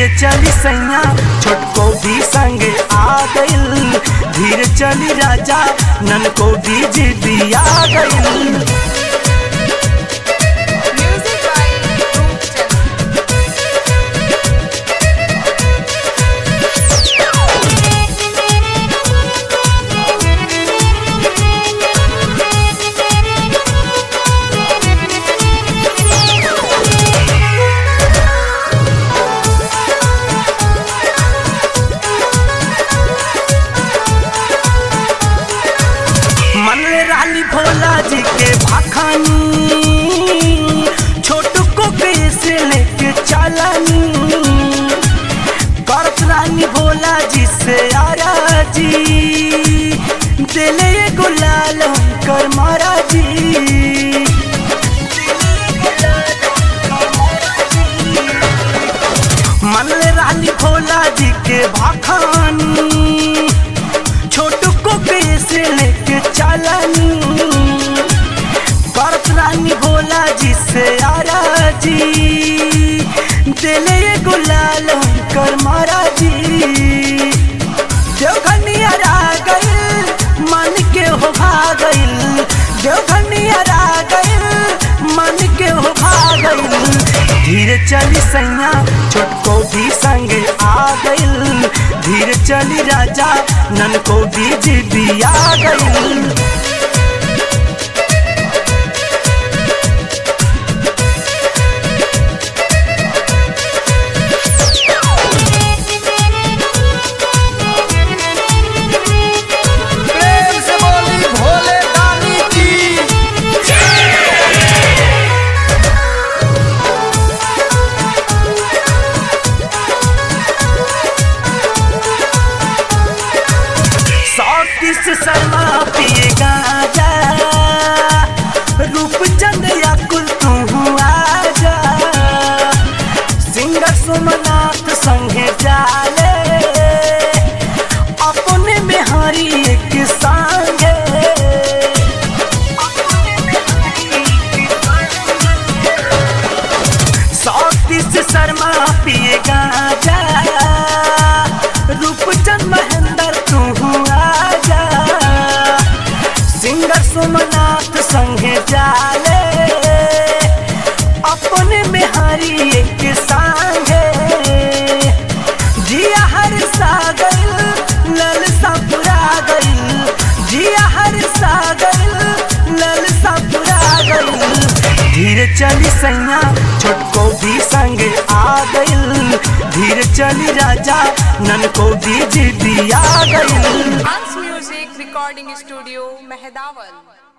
धीरे चली सैया छोटको भी संगे आ गइल धीरे चली राजा नन को भी जिदी आ गइल Music by Roopchand. मन में रानी भोला जी के भाखानी छोट को कैसे लेके चलानी करत रानी भोला जी से आरा जी दिले ये गुलाल कर मारा जी मन में रानी भोला जी के भाखानी छोट को कैसे लेके चलानी करत रानी भोला जी से आरा जी दिले ये गुलाल कर मारा जी देवघनियर आ गइल मन के हो भागइल देवघनियर आ गइल मन के हो भागइल धीरे चली सैया छोटको भी संगे आ गइल धीरे चली राजा नन को भी जिदी आ गइल प्रेम से बोली भोले दानी की सौतीस शर्मा पिए गाजा रूपचंद या कुल तू आजा सिंगर सोमनाथ संगे जाले अपने में हरी एक संगे सौतीस शर्मा पिए गाजा रूपचंद महेंद्र तू आजा सिंगर सोमनाथ संगे जाले अपने में हरी एक संगे जिया हर सागर लल सपुरा गइल जिया हर सागर लल सपुरा गइल धीरे चली सैया छोटको भी संगे आ गइल धीरे चली राजा नन को भी जिदी आ गइल Hans Music Recording Studio, Mehdaval.